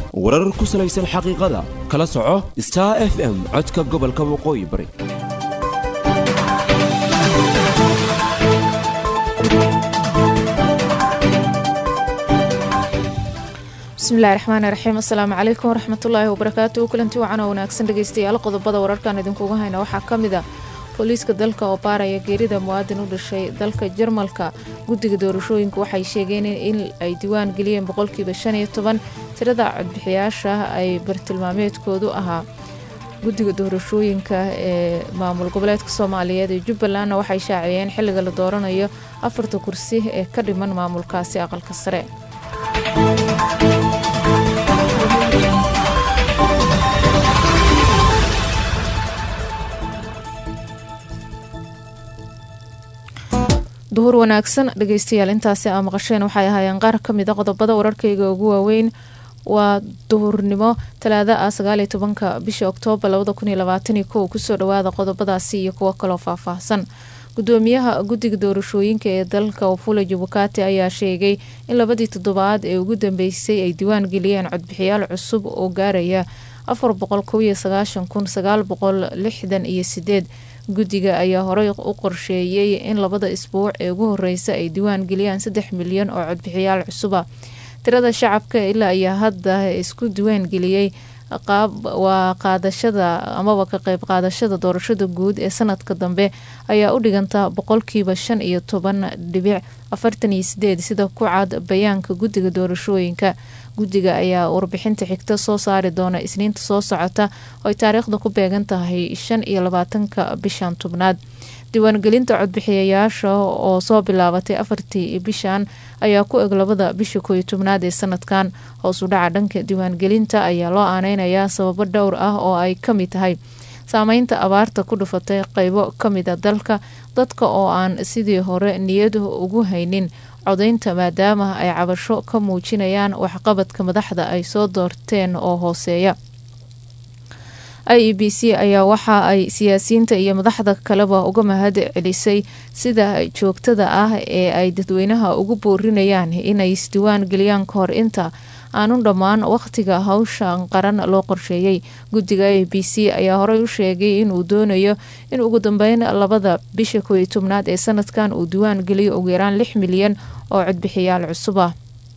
warar ku salaysan xaqiiqada kala soco star f m codka gobolka waqooyi bari bismillahi raxmaani raxiim assalaamu calaykum waraxmatullaahi wabarakaatu kulanti wacan oo wanaagsan dhegeystayaal qodobada wararkan idinkuga hayna waxaa ka mid a booliiska dalka oo baaraya geerida muwaadin u dhashay dalka jarmalka guddiga doorashooyinka waxay sheegeen in ay diwaan geliyeen boqolkiiba shan iyo toban tirada codbixiyaasha ay bartilmaameedkoodu ahaa guddiga doorashooyinka ee maamul goboleedka soomaaliyeed ee jubbalandna waxay shaaciyeen xilliga la dooranayo afarta kursi ee ka dhiman maamulkaasi aqalka sare duhur wanaagsan dhegeystayaal intaasi aa maqasheen waxay ahaayeen qaar ka mid a qodobada wararkayga ugu waaweyn waa duhurnimo talaada ah sagaaliyo tobanka bisha oktoobar labada kun iyo labaataniyo kow kusoo dhawaada qodobadaasi iyo kuwo kaloo faahfaahsan gudoomiyaha guddiga doorashooyinka ee dalka wafula jabukati ayaa sheegay in labadii toddobaad ee ugu dambeysay ay diwaan geliyeen codbixiyaal cusub oo gaaraya afar boqol kow iyo sagaashan kun sagaal boqol lixdan iyo sideed guddiga ayaa horey u qorsheeyey in labada isbuuc ee ugu horeysa ay diwaan geliyaan saddex milyan oo codbixiyaal cusuba tirada shacabka ilaa ayaa hadda isku diwaan geliyey waa qaadashada amaba ka qeyb qaadashada doorashada guud ee sanadka dambe ayaa u dhiganta boqolkiiba shan iyo toban dhibic afartan iyo sideed sida ku cad bayaanka guddiga doorashooyinka guddiga ayaa warbixinta xigta soo saari doona isniinta soo socota oo ay taariikhda ku beegan tahay shan iyo labaatanka bishan tobnaad diiwaangelinta codbixiyayaasha oo soo bilaabatay afartii bishan ayaa ku eg labada bisha kooiyo tobnaad ee sanadkan hoos u dhaca dhanka diiwaangelinta ayaa loo aaneynayaa sababo dhowr ah oo ay ka mid tahay saameynta abaarta ku dhufatay qeybo ka mid a dalka dadka oo aan sidii hore niyad ugu haynin codaynta maadaama ay cabasho ka muujinayaan waxqabadka madaxda ay soo doorteen oo hooseeya i e b c ayaa waxa ay siyaasiyiinta iyo madaxda kaleba uga mahad celisay sida joogtada ah ee ay dadweynaha ugu boorinayaan inay isdiwaan geliyaan ka hor inta aanu dhammaan wakhtiga hawshan qaran loo qorsheeyey guddiga a b c ayaa horey u sheegay inuu doonayo in ugu dambeyn labada bisha kooiyo tobnaad ee sanadkan uu diwaan geliyo ugu yaraan lix milyan oo codbixiyaal cusub ah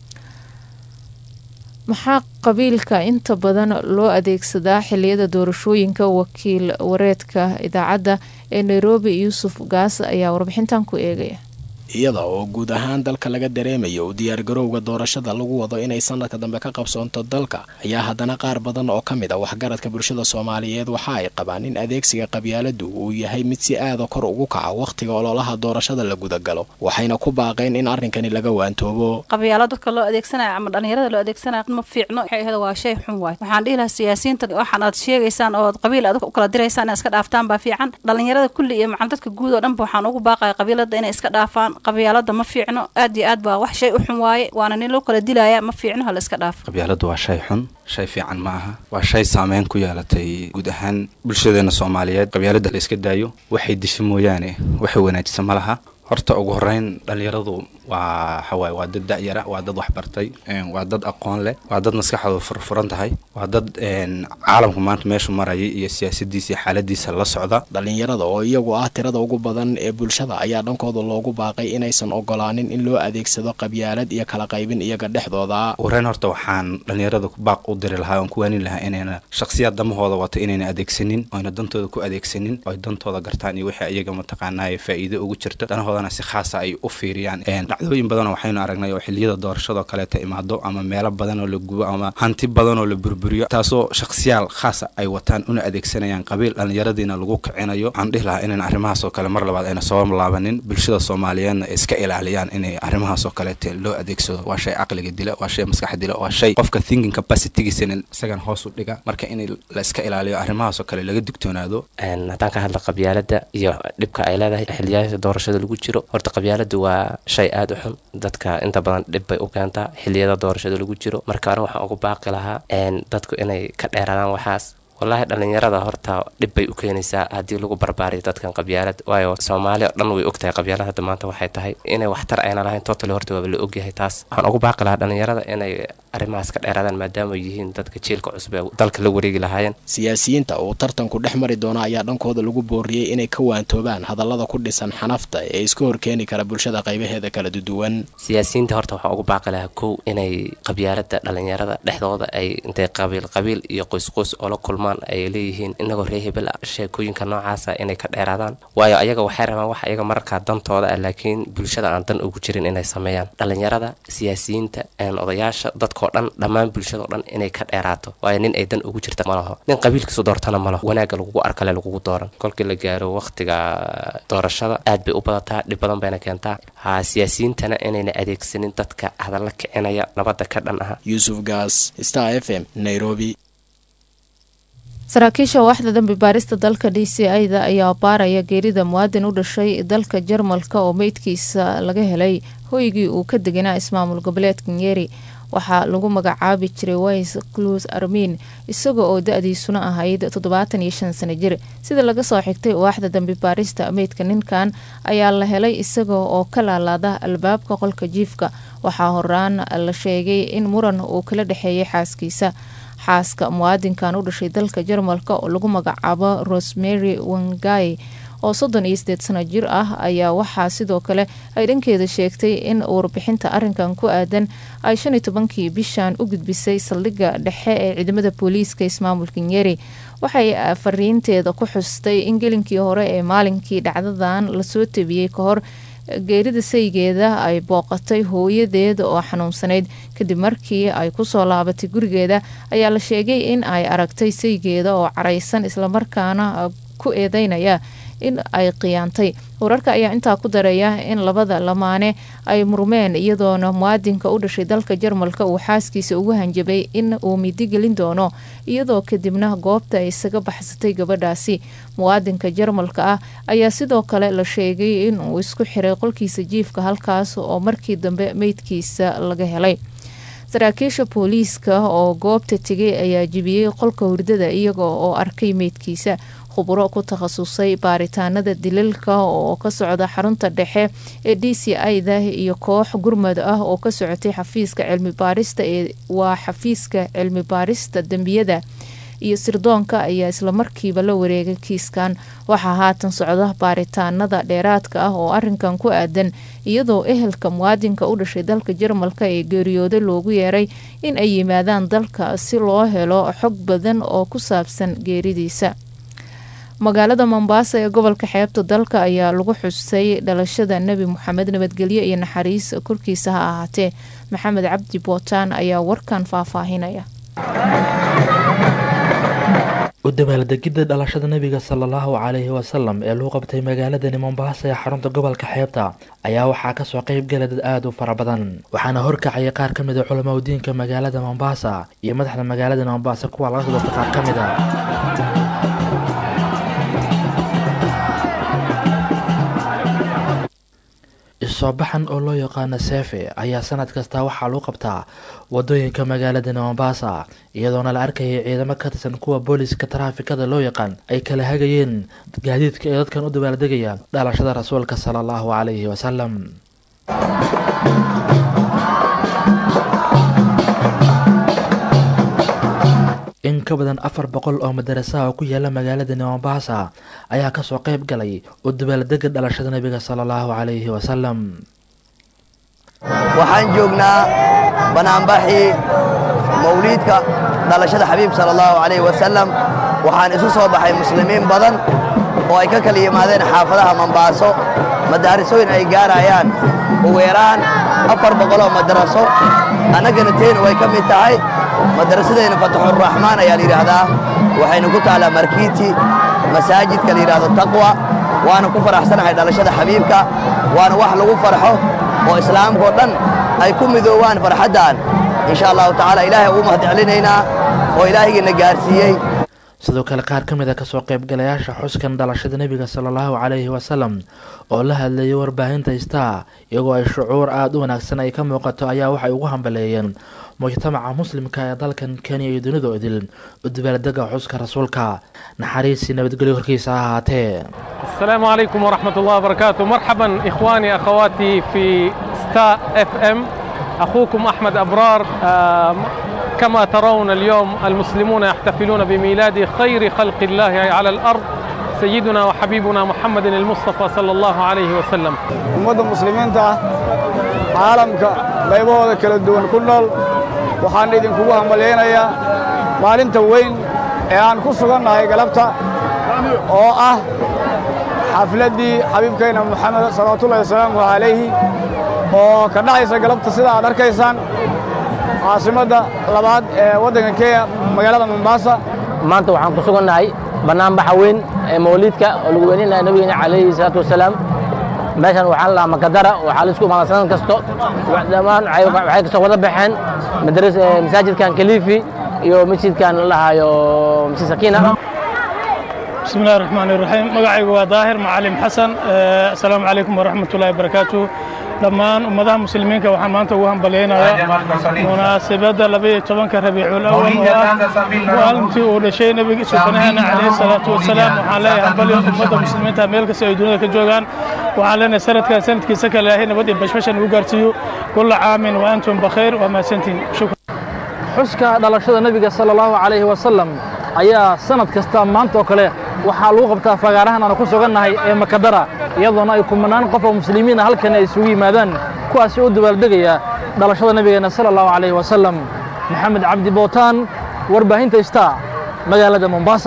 maxaa qabiilka inta badan loo adeegsadaa xiliyada doorashooyinka wakiil wareedka idaacadda ee nairobi yuusuf gaas ayaa warbixintan ku eegaya iyada oo guud ahaan dalka laga dareemayo u diyaargarowga doorashada lagu wado inay sanadka dambe ka qabsoonto dalka ayaa haddana qaar badan oo ka mid a waxgaradka bulshada soomaaliyeed waxa ay qabaan in adeegsiga qabyaaladu uu yahay mid si aada kor ugu kaca wakhtiga ololaha doorashada la gudagalo waxayna ku baaqeen in arrinkani laga waantoobo qabyaalo dadka loo adeegsanaya ama dhalinyarada loo adeegsanaya ma fiicno waxay ahayd waa shay xun waay waxaan dhihi lahaa siyaasiyiinta waxaan aad sheegaysaan oo qabiil aad u kala diraysaan inay iska dhaaftaan baa fiican dhalinyarada kulli iyo macam dadka guud oo dhanba waxaan ugu baaqaya qabiilada inay iska dhaafaan qabyaalada ma fiicno aad iyo aad baa wax shay u xun waaye waana nin loo kala dilaya ma fiicno hala iska dhaaf qabyaaladu waa shay xun shay fiican ma aha waa shay saameyn ku yeelatay guud ahaan bulshadeena soomaaliyeed qabyaalada la iska daayo waxay disho mooyaane waxay wanaajisa ma laha horta ugu horeyn dhalinyaradu waa waxawaaye waa dad da-yara waa dad waxbartay waa dad aqoon leh waa dad maskaxdooda furfuran tahay waa dad caalamku maanta meeshu marayay iyo siyaasadiisa iyo xaaladiisa la socda dhalinyarada oo iyagu ah tirada ugu badan ee bulshada ayaa dhankooda loogu baaqay inaysan ogolaanin in loo adeegsado qabyaalad iyo kala qaybin iyaga dhexdooda wareyn horta waxaan dhalinyarada baaq u diri lahaa oon ku waanin lahaa inayna shakhsiyaad damahooda wata inayna adeegsanin oyna dantooda ku adeegsanin oy dantooda gartaan iyo wixii iyaga mataqaanaaye faa'iido ugu jirta danahoodana si khaasa ay u fiiriyaan dhacdooyin badan oo waxaynu aragnay oo xiliyada doorashadoo kaleeta imaado ama meelo badan oo la gubo ama hanti badan oo la burburiyo taasoo shakhsiyaal khaasa ay wataan una adeegsanayaan qabiil dhallinyaradiina lagu kicinayo waxaan dhihi lahaa inaan arrimahaasoo kale mar labaad ayna soo laabanin bulshada soomaaliyeedna iska ilaaliyaan inay arrimahaasoo kaleete loo adeegsado waa shay caqliga dila waa shay maskaxa dila waa shay qofka thinking capacitygiisana isagan hoos u dhiga marka in la iska ilaaliyo arrimahaasoo kale laga digtoonaado haddaan ka hadla qabyaalada iyo dhibka ay leedahay xiliyaasha doorashada lagu jiro horta qabyaaladu waa shay aada u xun dadka inta badan dhib bay u keentaa xiliyada doorashada lagu jiro marka ore waxaan ugu baaqi lahaa dadku inay ka dheeraadaan waxaas wallaahi dhallinyarada horta dhib bay u keenaysaa haddii lagu barbaariyo dadkan qabyaalad waayo soomaali oo dhan way ogtahay qabyaalad hadda maanta waxay tahay inay waxtar ayna lahayn totally horta waaba la ogyahay taas waxaan ugu baaqi lahaa dhallinyarada inay arrimahaas ka dheeraadaan maadaama ay yihiin dadka jiilka cusub ee dalka la wareegi lahaayeen siyaasiyiinta uu tartanku dhex mari doono ayaa dhankooda lagu booriyey inay ka waantoobaan hadallada ku dhisan xanafta ee iska horkeeni kara bulshada qaybaheeda kala duwan siyaasiyiinta horta waxaan ugu baaqi lahaa kow inay qabyaalada dhalinyarada dhexdooda ay intay qabiil qabiil iyo qoysqoys oo la kulmaan ay leeyihiin inagoo ree hebel ah sheekooyinka noocaasa inay ka dheeraadaan waayo ayaga waxay rabaan wax ayaga mararkaa dantooda ah laakiin bulshada aan dan ugu jirin inay sameeyaan dhalinyarada siyaasiyiinta odayaasha dadkao dhan dhammaan bulshadao dhan inay ka dheeraato waayo nin ay dan ugu jirta malaho nin qabiilkiisu doortana malaho wanaagga lagugu arkale lagugu dooran kolkii la gaaro wakhtiga doorashada aad bay u badataa dhib badan bayna keentaa ha siyaasiyiintana inayna adeegsanin dadka hadalla kicinaya nabadda ka dhan aha yuusuf gaas star f m nairobi saraakiisha waaxda dambi baarista dalka d c i-da ayaa baaraya geerida muwaadin u dhashay dalka jarmalka oo meydkiisa laga helay hoygii uu ka deganaa ismaamul goboleedka nyeri waxaa lagu magacaabi jiray wise cluus armin isaga oo da-diisuna ahayd toddobaatan iyo shan sano jir sida laga soo xigtay waaxda dambi baarista meydka ninkan ayaa la helay isaga oo ka laalaada albaabka qolka jiifka waxaa horaan la sheegay in muran uu kala dhexeeyay xaaskiisa xaaska muwaadinkan u dhashay dalka jarmalka oo lagu magacaabo rosemary wangay oo soddon iyo sideed sano jir ah ayaa waxaa sidoo kale ay dhankeeda sheegtay in warbixinta arinkan ku aadan ay shan iyo tobankii bishan u gudbisay saldhigga dhexe ee ciidamada booliiska ismaamulka nyeri waxay fariinteeda ku xustay in gelinkii hore ee maalinkii dhacdadan lasoo tabiyey ka hor geerida saygeeda ay booqatay hooyadeed oo xanuunsanayd kadib markii ay kusoo laabatay gurigeeda ayaa la sheegay in ay aragtay saygeeda oo caraysan islamarkaana ku eedeynaya in ay khiyaantay wararka ayaa intaa ku dareeya in labada lamaane ay murmeen iyadoona muwaadinka u dhashay dalka jarmalka uu xaaskiisa ugu hanjabay in uu midigelin doono iyadoo kadibna goobta ay isaga baxsatay gabadhaasi muwaadinka jarmalka ah ayaa sidoo kale la sheegay in uu isku xiray qolkiisa jiifka halkaas oo markii dambe meydkiisa laga helay saraakiisha booliiska oo goobta tegay ayaa jibiyey qolka hurdada iyaga oo arkay meydkiisa khuburo ku takhasusay baaritaanada dilalka oo ka socda xarunta dhexe ee d c i-da iyo koox gurmad ah oo ka socotay xafiiska cilmi baarista ee waa xafiiska cilmi baarista dembiyada iyo sirdoonka ayaa islamarkiiba la wareegay kiiskan waxaa haatan socda baaritaanada dheeraadka ah oo arinkan ku aadan iyadoo ehelka muwaadinka u dhashay dalka jarmalka ee geeriyooda loogu yeeray in ay yimaadaan dalka si loo helo xog badan oo ku saabsan geeridiisa magaalada mombasa ee gobolka xeebta dalka ayaa lagu xusay dhalashada nebi moxamed nabadgelyo iyo naxariis korkiisa ha ahaatee maxamed cabdi bootaan ayaa warkan faahfaahinaya u dabaaldegidda dhalashada nebiga sala allahu calayhi wasalam ee lagu qabtay magaaladani mombasa ee xarunta gobolka xeebta ayaa waxaa kasoo qeyb gala dad aada u fara badan waxaana horkacayay qaar ka mid a culamaa udiinka magaalada mombasa iyo madaxda magaalada mombasa kuwa laga soo doortay qaar ka mid a isoobaxan oo loo yaqaano seefe ayaa sanad kasta waxaa lagu qabtaa wadooyinka magaalada mombasa iyadoona la arkayay ciidamo ka tirsan kuwa booliska taraafikada loo yaqaan ay kala hagayeen gaadiidka ee dadkan u dabaaldegaya dhalashada rasuulka sala allahu calayhi wasalam in ka badan afar boqol oo madarasaha oo ku yaala magaalada mombasa ayaa kasoo qeyb galay u dabaaldega dhalashada nebiga sala allahu calayhi wasalam waxaan joognaa banaanbaxii mawliidka dhalashada xabiib sala allahu calayhi wasalam waxaan isu soo baxay muslimiin badan oo ay ka kala yimaadeen xaafadaha mombaaso madaarisooyin ay gaarayaan ugu yaraan afar boqoloo madaraso annagana teenu way ka mid tahay madarasadeenna fataxuraxmaan ayaa la yidhaahdaa waxayna ku taallaa markiiti masaajidka la yidhaahdo taqwa waana ku faraxsanahay dhalashada xabiibka waana wax lagu farxo oo islaamkao dhan ay ku midoowaan farxaddan insha allahu tacaala ilaahay ugu mahadcelinaynaa oo ilaahaygiina gaarsiiyey sidoo kale qaar ka mid a kasoo qaybgalayaasha xuskan dhalashada nebiga sala allahu calayhi wasalam oo la hadlayay warbaahinta star iyagoo ay shucuur aada u wanaagsan ay ka muuqato ayaa waxay ugu hambaleeyeen mujtamaca muslimka ee dalkan kenya iyo dunida idil u dabaaldega xuska rasuulka naxariisii nabadgelyo korkiisa ha ahaatee السلام عليكم ورحمة الله وبركاته مرحبا إخواني أخواتي في ستا اف ام أخوكم أحمد أبرار آه، كما ترون اليوم المسلمون يحتفلون بميلاد خير خلق الله على الأرض سيدنا وحبيبنا محمد المصطفى صلى الله عليه وسلم ummadda muslimiinta ah caalamka qaybahooda kala duwan ku nool waxaan idinkugu hambalyaynayaa maalinta weyn ee aan ku sugannahay galabta oo ah xafladdii xabiibkayna moxamed salawaatullahi wasalaamu calayhi oo ka dhacaysa galabta sida aad arkaysaan caasimadda labaad ee waddanka kenya magaalada mombasa maanta waxaan ku sugannahay bannaanbaxa weyn ee mawliidka oo lagu weyninaya nabigeena calayhi salaatu wasalaam meeshan waxaa la dhahaa makadara waxaa la isku imaada sanad kasto dhammaan waxay waxay kasoo wada baxeen madras eh, masaajidkan kalifi iyo masjidkan la dhahaayo masjid sakiina بسم الله الرحمن الرحيم مقعي ظاهر معلم حسن آه، السلام عليكم ورحمة الله وبركاته dhammaan ummadaha muslimiinka waxaan maanta ugu hambalyaynayaa munaasabadda labaiyo tobanka rabiicul awal oo ah maalintii uu dhashay nebiga sultanaheena calayhi salaatu wasalaam waxaan leeyahay hambalyo ummadda muslimiinta meel kasta ay dunida ka joogaan waxaan leenahay sanadkan sanadkiisa kale ilaahay nabad iyo bashbashan ugu gaarsiiyo kulla caamin wa antum bakhayr waa mahadsantiin shukran xuska dhalashada nebiga sala allahu calayhi wasalam ayaa sanad kasta maanta oo kale waxaa lagu qabtaa fagaarahan aanu ku sugannahay ee makadara iyadoona ay kumanaan qof oo muslimiin ah halkan ay isugu yimaadaan kuwaasi u dabaaldegaya dhalashada nebigeenna sala allahu calayhi wasalam maxamed cabdi bootaan warbaahinta star magaalada mombasa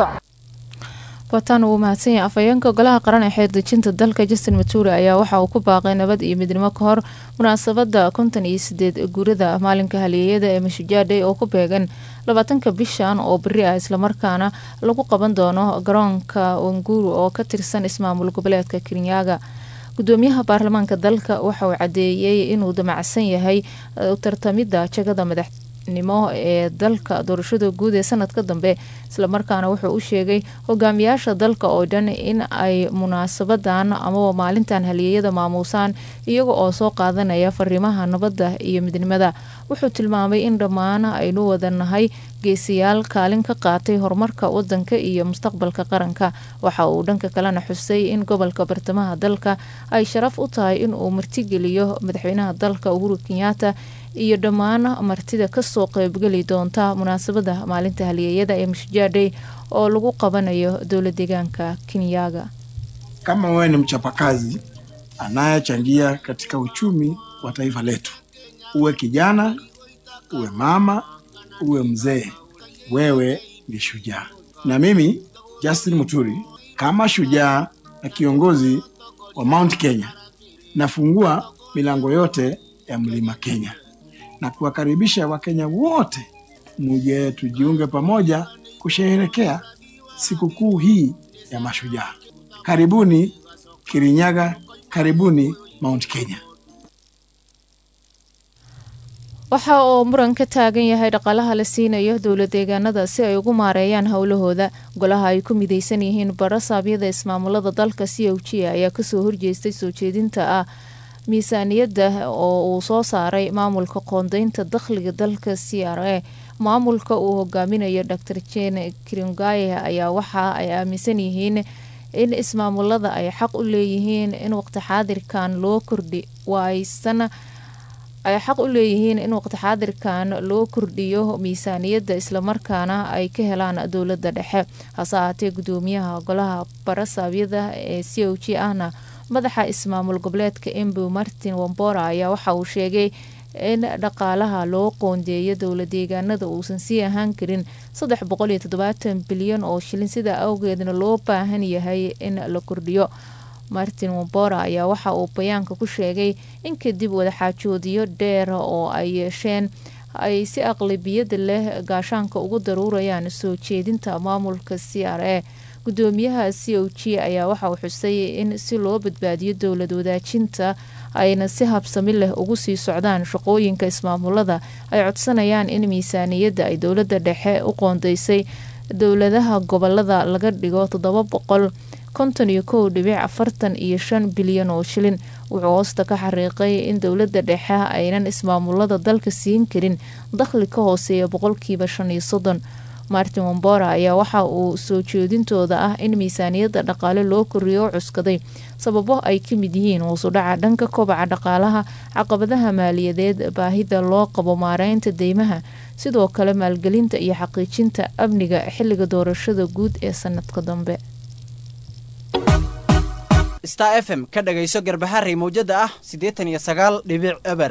bootaan uu mahadsan yahay afhayeenka golaha qaran ee xeerdejinta dalka justin mature ayaa waxa uu ku baaqay nabad iyo midnimo ka hor munaasabadda konton iyo sideed guurada maalinka halyeeyada ee mashujaadhay oo ku beegan labaatanka bishan oo beri ah islamarkaana lagu qaban doono garoonka wanguru oo ka tirsan ismaamul goboleedka kirinyaga gudoomiyaha baarlamaanka dalka waxa uu cadeeyey inuu damacsan yahay u tartamidda jagada madaxnimo ee dalka doorashada guud ee sanadka dambe islamarkaana wuxuu u sheegay hogaamiyaasha dalka oo dhan in ay munaasabadan amaba maalintan halyeeyada maamuusaan iyaga oo soo qaadanaya fariimaha nabadda iyo midnimada wuxuu tilmaamay in dhammaan aynu wadanahay geesiyaal kaalin ka qaatay horumarka wadanka iyo mustaqbalka qaranka waxa uu dhanka kalena xusay in gobolka bartamaha dalka ay sharaf u tahay inuu martigeliyo madaxweynaha dalka uhuru kenyaata iyo dhammaan martida kasoo qeybgeli doonta munaasabada maalinta halyeeyada ee mashjaadhay oo lagu qabanayo dowla deegaanka kenyaga kama wewe ni mchapakazi anayechangia katika uchumi wa taifa letu, uwe kijana, uwe mama, uwe mzee, wewe ni shujaa. Na mimi Justin Muturi kama shujaa na kiongozi wa Mount Kenya nafungua milango yote ya Mlima Kenya na kuwakaribisha Wakenya wote muje tujiunge pamoja kusherehekea sikukuu hii ya mashujaa. Karibuni Kirinyaga, karibuni Mount Kenya. waxa uu muran ka taagan yahay dhaqaalaha la siinayo dowla deegaanada si ay ugu maareeyaan howlahooda golaha ay ku mideysan yihiin barasaabyada ismaamulada dalka c o g ayaa kasoo horjeestay soo jeedinta ah miisaaniyadda oo uu soo saaray maamulka qoondeynta dakhliga dalka c r a maamulka uu hogaaminayo dor jen kringaye ayaa waxa ay aaminsan yihiin in ismaamulada ay xaq u leeyihiin in waqti xaadirkan loo kordhi waaysan ay xaq u leeyihiin in waqti xaadirkan loo kordhiyo miisaaniyadda islamarkaana ay ka helaan dowladda dhexe hase ahaatee gudoomiyaha golaha barasaabyada ee c o g ahna madaxa ismaamul goboleedka embu martin wambora ayaa waxa uu sheegay in dhaqaalaha loo qoondeeyo dowla deegaanada uusan sii ahaan karin saddex boqol iyo toddobaatan bilyan oo shilin sidaa awgeedna loo baahan yahay in la kordhiyo martin wambora ayaa waxa uu bayaanka ku sheegay in kadib wadaxaajoodiyo dheer oo ay yeesheen ay si aqlabiyada leh gaashaanka ugu daruurayaan soo jeedinta maamulka c r a gudoomiyaha c o g ayaa waxa uu xusay in si loo badbaadiyo dowlad wadaajinta ayna si habsami leh ugu sii socdaan shaqooyinka ismaamulada ay codsanayaan in miisaaniyadda ay dowladda dhexe u qoondeysay dowladaha gobolada laga dhigo toddoba boqol konton iyo kow dhibic afartan iyo shan bilyan oo shilin wuxuu hoosta ka xariiqay in dowladda dhexe aynan ismaamulada dalka siin karin dakhli ka hooseeya boqolkiiba shan iyo soddon martin wombora ayaa waxa uu soo jeedintooda ah in miisaaniyadda dhaqaale loo koriyo o cuskaday sababo ay ka mid yihiin hoosudhaca dhanka kobaca dhaqaalaha caqabadaha maaliyadeed baahida loo qabo maareynta deymaha sidoo kale maalgelinta iyo xaqiijinta amniga xiliga doorashada guud ee sanadka dambe star f m ka dhagayso garbaharey mawjada ah siddeetan iyo sagaal dhibic eber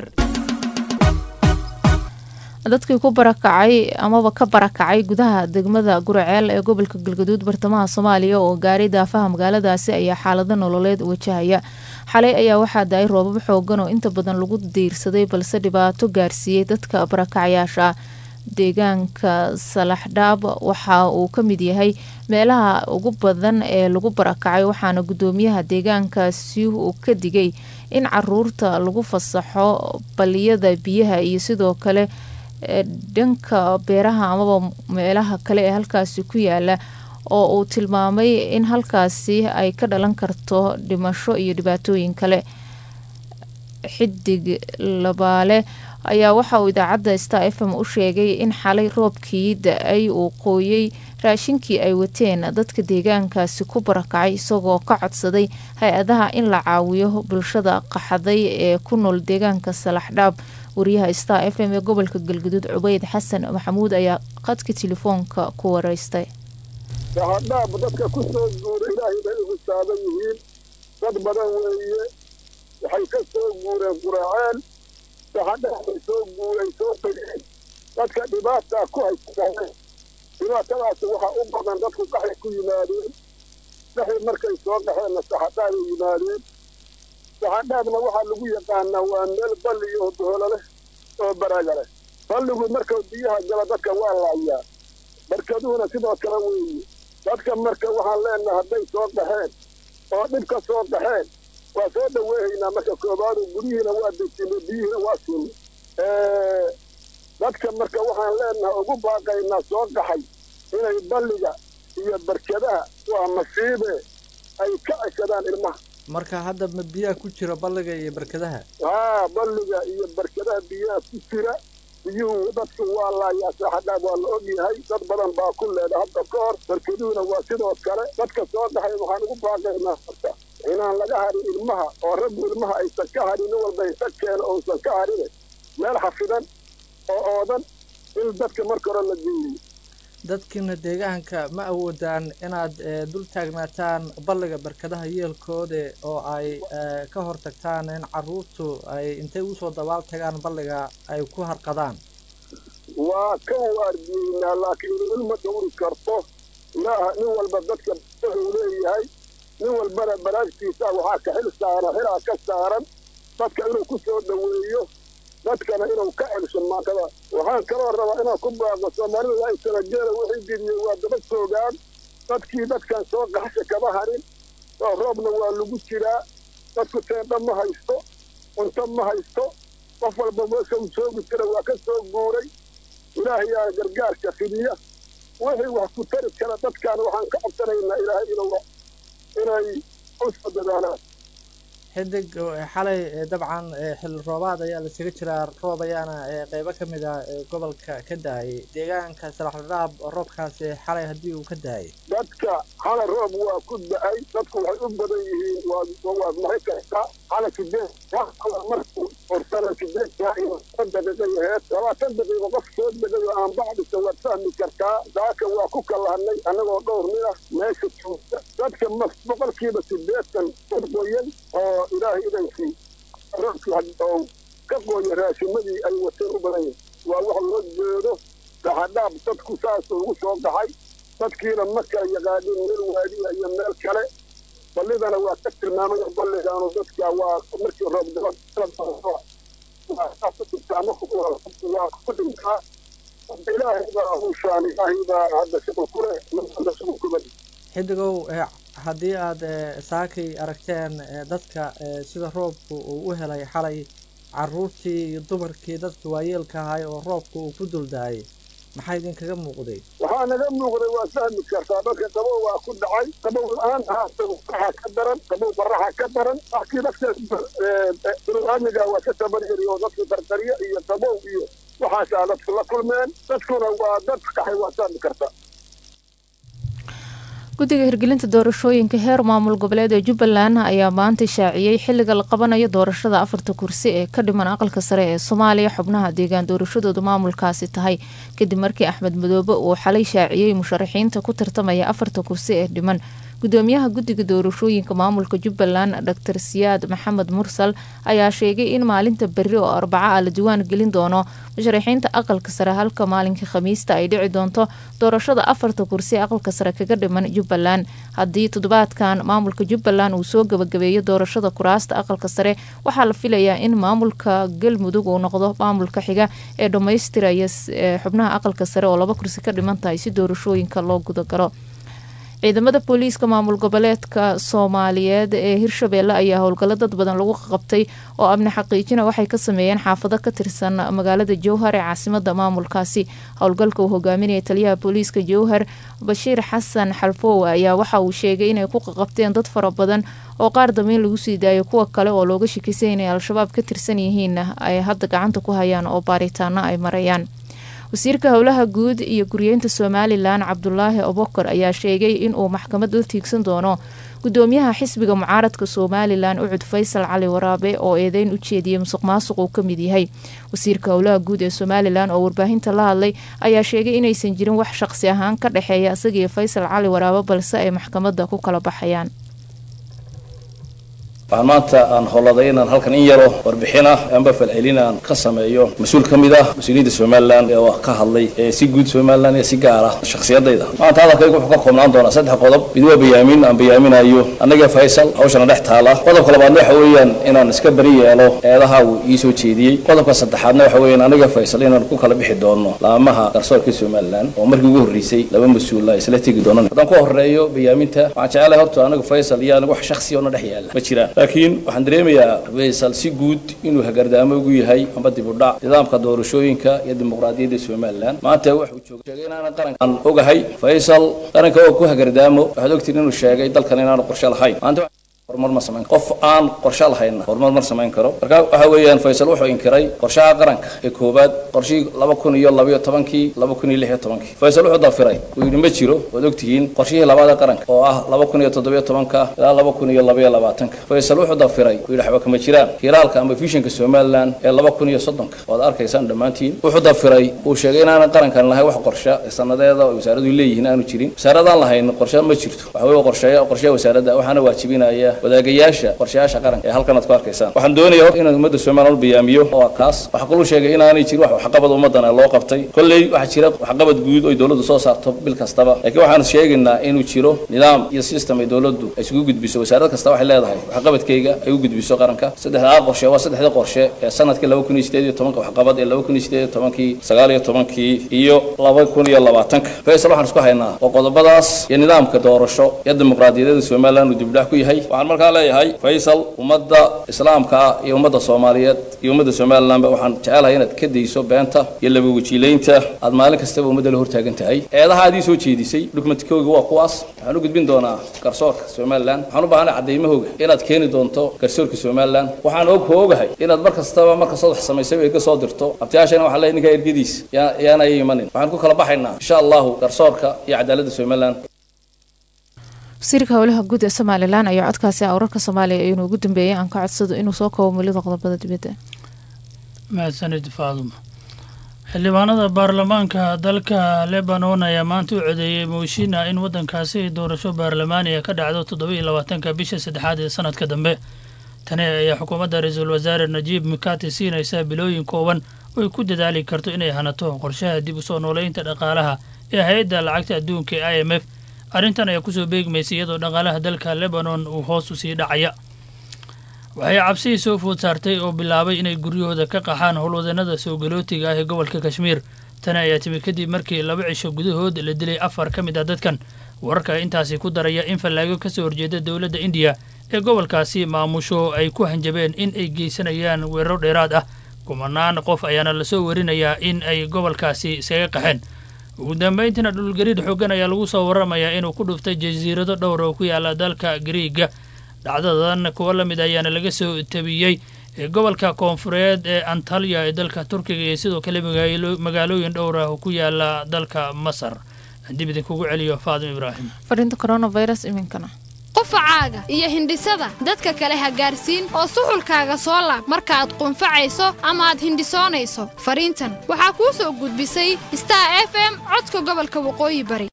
dadkii ku barakacay amaba ka barakacay gudaha degmada guraceel ee gobolka galgaduud bartamaha soomaaliya oo gaaray daafaha magaaladaasi ayaa xaalado nololeed wajahaya xalay ayaa waxaa da-ay roobab xoogan oo inta badan lagu diirsaday balse dhibaato gaarsiiyey dadka barakacayaasha deegaanka salaxdhaab waxa uu ka mid yahay meelaha ugu badan ee lagu barakacay waxaana gudoomiyaha deegaankaasi uu ka digay in caruurta lagu fasaxo baliyada biyaha iyo sidoo kale dhanka beeraha amaba meelaha kale ee halkaasi ku yaala oo uu tilmaamay in halkaasi ay ka dhalan karto dhimasho iyo dhibaatooyin kale xidig labaale ayaa waxa uu idaacadda star f m u sheegay in xalay roobkii da-ay uu qooyey raashinkii ay wateen dadka deegaankaasi ku barakacay isagoo ka codsaday hay-adaha in la caawiyo bulshada qaxaday ee ku nool deegaanka salaxdhaab wariyaha star f m ee gobolka galgaduud cubeyd xasan maxamuud ayaa qadka telefoonka ku wareystay saxadhaab dadka ku soo guura ilaahay bay ugu saaban yihiin dad badan weeye waxay ka soo guureen quraceel saxadhaab bay soo guuray soo tegeen dadka dhibaataa ku haysaeen dhibaatadaas waxaa u badan dadku qaxay ku yimaadeen qaxay markay soo qaxeenna saxadhaabay yimaadeen saxadhaabna waxaa lagu yaqaanaa waa meel balli oo doolo leh oo baraga leh balligu marka biyaha gala dadka waa laayaa barkaduhuna sidoo kale weeye dadka marka waxaan leenaha hadday soo qaxeen oo dhibka soo qaxeen waa soo dhaweehaynaa marka koobaadu guryihiina waa dejinay biyihiina waa siinay dadka marka waxaan leenaha ugu baaqaynaa soo qaxay inay balliga iyo barkadaha waa masiibe ay ka ceshadaan ilmaha marka hadda ma biyaha ku jira balliga iyo barkadaha haa balliga iyo barkadaha biyaha ku jira biyuhu dadku waa laayaa saaxadhaab waa la ogyahay dad badan baa ku leeda hadda ka hor barkaduhuna waa sidoo kale dadka soo dhaxay waxaan ugu baaqaynaa horta inaan laga harin ilmaha oo raggu ilmaha aysan ka harin nin walba isa keeno uusan ka harine meel xafidan oo oodan in dadka marka hore la geeyo dadkiina deegaanka ma awoodaan inaad dul taagnaataan balliga barkadaha yeelkooda oo ay ka hortagtaan in caruurtu ay intay usoo dabaal tagaan balliga ay ku harqadaan waa ka waardiyeynaa laakiin ilma dhowri karto ilaaha nin walba dadka wuxuu leeyahay nin walbana baraagtiisa waxaa ka xil saaran xilaa ka saaran dadka inuu ku soo dhoweeyo dadkana inuu ka celsho maantada waxaan kaloo rabaa inaan ku baaqo soomaalida waa isalageela wixii gediyey waa daba joogaan dadkii dadkan soo qaxsha kama harin oo roobna waa lagu jiraa dadku teendha ma haysto cunto ma haysto qof walba meesha uu joogi jira waa ka soo guuray ilaahayaa gargaarka fidiya wixii wax ku tari kara dadkan waxaan ka codsanaynaa ilaahay inuu inay u soo dadaalaan xidig xalay dabcan xilli roobaad ayaa lasaga jiraa roob ayaana qeybo ka mid ah gobolka ka daayay deegaanka salaxdhaab roobkaasi xalay haddii uu ka daayay dadka xalay roob waa ku da-ay dadku waxay u badan yihiin waad mari kartaa xalay sideed markuu orsana sideed daqiiqa yaheed labaatan daqiiqo qof soo degay oo aan bacdisa waad fahmi kartaa daaka waa ku kalahanay annagoo dhowr nin ah meesha joogta dadka boqolkiiba sideetan qoyan oo ilaahay idankii roobkii oo ka qooya raashimadii ay wateen u badan yahay waa wax loo jeedo saxadhaab dadku saas ugu soo baxay dadkiina ma kala yaqaanin meel waadiya iyo meel kale ballidana waa ka tilmaamay balligaanu dadka waa markii roob waa ku dhintaa ilaahay baa hushaan ilaahay baa hadda shaqal ku leh hadda shaqal ku badi xidigow haddii aad saakay aragteen dadka sida roobku uu u helay xalay caruurtii iyo dumarkii dadka waayeelka ahay oo roobka uu ku duldaayay maxaa idinkaga muuqday waxaa naga muuqday waa fahmi kartaa dadka qabow waa ku dhacay qabow la-aan ahaata baraxa ka daran qabow baraxa ka daran laakiin dadka biniaadmiga waa ka tabaryari oo dadka qarqaryo iyo qabow iyo waxaasaa dadku la kulmeen dadkuna waa dad qaxay waa saami karta guddiga hirgelinta doorashooyinka heer maamul goboleed ee jubbaland ayaa maanta shaaciyey xilliga la qabanayo doorashada afarta kursi ee ka dhiman aqalka sare ee soomaaliya xubnaha deegaan doorashadoodu maamulkaasi tahay kadib markii axmed madoobe uu xalay shaaciyey musharaxiinta ku tartamaya afarta kursi ee dhiman gudoomiyaha guddiga doorashooyinka maamulka jubbaland dor siyaad maxamed mursal ayaa sheegay in maalinta berri oo arbaca ah la diwaan gelin doono musharaxiinta aqalka sare halka maalinka khamiista ay dhici doonto doorashada afarta kursi ee aqalka sare kaga dhiman jubbaland haddii toddobaadkan maamulka jubbaland uu soo gabagabeeyo doorashada kuraasta aqalka sare waxaa la filayaa in maamulka galmudug uu noqdo maamulka xiga ee dhammaystiraya xubnaha aqalka sare oo laba kursi ka dhiman tahay si doorashooyinka loo gudagalo ciidamada booliiska maamul goboleedka soomaaliyeed ee hirshabeelle ayaa howlgallo dad badan lagu qabtay oo amni xaqiijina waxay ka sameeyeen xaafado ka tirsan magaalada jowhar ee caasimada maamulkaasi howlgalka uu hogaaminaya taliyaha booliiska jowhar bashiir xasan xalfoowe ayaa waxa uu sheegay inay ku qaqabteen dad fara badan oo qaar dambeyn lagu sii daayo kuwa kale oo looga shakisay inay al-shabaab ka tirsan yihiin ay hadda gacanta ku hayaan oo baaritaano ay marayaan wasiirka howlaha guud iyo guryeynta somalilan cabdulaahi obokor ayaa sheegay inuu maxkamad la tiigsan doono gudoomiyaha xisbiga mucaaradka somalilan ucud faysal cali waraabe oo eedeyn u jeediyey musuq maasuq uu ka mid yahay wasiirka howlaha guud ee somalilan oo warbaahinta la hadlay ayaa sheegay inaysan jirin wax shaqsi ahaan ka dhexeeya isagiiyo faysal cali waraabe balse ay maxkamadda ku kala baxayaan waxaan maanta aan howladay inaan halkan in yaro warbixin ah amba falcelin aan ka sameeyo mas-uul ka mid ah mas-uuliyiinta somalilan ee ka hadlay ee si guud somalilan ee si gaar ah shakhsiyadayda maanta hadalkaygu wuxuu ka koobnaan doonaa saddex qodob mid waa bayaamin aan bayaaminayo annaga faysal hawshana dhex taala qodobka labaadna waxa weeyaan inaan iska bari yeelo eedaha uu ii soo jeediyey qodobka saddexaadna waxa weeyaan annaga faysal inaan ku kala bixi doono laamaha garsoorka somalilan oo markii ugu horreysay laba mas-uul ay isla tegi doonaan haddaan ku horeeyo bayaaminta waxaan jecelahay horta anaga faysal iyo aniga wax shakhsi oo na dhex yaala ma jiraan laakiin waxaan dareemayaa faysal si guud inuu hagardaamo ugu yahay amba dib u dhac nidaamka doorashooyinka iyo dimuqraadiyadda somalilan maanta wuxuu jooga sheegay inaanan qarankan ogahay faysal qaranka oo ku hagardaamo waxaad ogtiin inuu sheegay dalkan inaanu qorshe lahayn maanta horumar ma samayn qof aan qorshe lahayna horumar ma samayn karo marka waxa weeyaan faysal wuxuu inkiray qorshaha qaranka ee koowaad qorshihii laba kun iyo labayo tobankii laba kun iyo lix iyo tobankii faysal wuxuu dafiray uu yidhi ma jiro waad ogtihiin qorshihii labaada qaranka oo ah laba kun iyo toddobiyo tobanka ilaa laba kun iyo labaiyo labaatanka faysal wuxuu dafiray uu yidhi waxba kama jiraan hiraalka ama vishanka somaliland ee laba kun iyo soddonka waad arkaysaan dhammaantiin wuxuu dafiray uu sheegay inaanan qarankan lahayn wax qorshe sanadeeda oo wasaaradu leeyihiin aanu jirin wasaaradaan lahayn qorshe ma jirto waxa weeye qorsheeya qorsheya wasaaradda waxaana waajibinaya wadaagayaasha qorshayaasha qaranka ee halkan aad ku arkaysaan waxaan doonayaa hor inaan ummadda somaliland bayaamiyo oo kaas waxaa kaluu sheegay inaanay jirin wax waxqabad ummadana loo qabtay kolley waxaa jira waxqabad guud oy dowladdu soo saarto bil kastaba laakiin waxaan sheegaynaa inuu jiro nidaam iyo system ay dowladdu ay isugu gudbiso wasaarad kasta waxay leedahay waxqabadkayga ay u gudbiso qaranka saddexdaa qorshe waa saddexda qorshe ee sanadkii laba kun iyo sideed iyo tobanka waxqabad ee laba kun iyo sideed iyo tobankii sagaal iyo tobankii iyo laba kun iyo labaatanka faysal waxaan isku haynaa oo qodobadaas iyo nidaamka doorasho iyo dimuqraadiyadeeda somaliland uu dibdhax ku yahay waxaan markaa leeyahay faysal ummadda islaamka ah iyo ummadda soomaaliyeed iyo ummadda somalilandba waxaan jecelahay inaad ka dayso beenta iyo laba wajiilaynta aad maalin kastaba ummadda la hortaagan tahay eedaha aad ii soo jeedisay dokumentkooga waa kuwaas waxaan u gudbin doonaa garsoorka somaliland waxaan u baahanay caddaymahooga inaad keeni doonto garsoorka somaliland waxaan og hoogahay inaad mar kastaba marka soo wax samaysay erga soo dirto abtiyaashana waxaa leeyahay ninkaa ergadiis yaana ay imanin waxaan ku kala baxaynaa insha allahu garsoorka iyo cadaaladda somaliland wasiirka howlaha guud ee somalilan ayaa codkaasi wararka soomaaliya inuu ugu dambeeyay aan ka codsado inuu soo koobo mulida qodobada dibadda mahadsanid faaduma xildhibaanada baarlamaanka dalka lebanon ayaa maanta u codeeyey mooshin ah in waddankaasi doorasho baarlamaaniga ka dhacdo toddoba iyo labaatanka bisha saddexaad ee sanadka dambe tani ayaa xukuumadda ra-iisul wasaare najiib mikati siinaysa bilooyin kooban oo ay ku dadaali karto inay hanato qorshaha dib u soo nooleynta dhaqaalaha ee hay-adda lacagta adduunka ee i m f arrintan ayaa kusoo beegmaysay iyadoo dhaqaalaha dalka lebanon uu hoos u sii dhacaya waxay cabsihii soo food saartay oo bilaabay inay guryahooda ka qaxaan howlwadeenada soo galootiga ah ee gobolka kashmiir tani ayaa timi kadib markii laba cisho gudahood la dilay afar ka mid ah dadkan wararka intaasi ku daraya in fallaago ka soo horjeeda dowladda indiya ee gobolkaasi maamusho ay ku hanjabeen in ay geysanayaan weeraro dheeraad ah kumanaan qof ayaana lasoo warinayaa in ay gobolkaasi isaga qaxeen ugu dambayntiina dhulgariir xoogan ayaa lagu soo waramayaa inuu ku dhuftay jasiirado dhowr oo ku yaala dalka gariiga dhacdadan kuwo la mid ayaana laga soo tabiyey ee gobolka koonfureed ee antalya ee dalka turkiga iyo sidoo kale magaalo- magaalooyin dhowr ah oo ku yaala dalka masar aan dib idinkugu celiyo faadim ibraahim fariinta coronavirus iminkana qufacaaga iyo hindhisada dadka kale ha gaarsiin oo suxulkaaga soo laab markaaad qunfacayso ama aad hindhisoonayso fariintan waxaa kuu soo gudbisay star f m codka gobolka waqooyi bari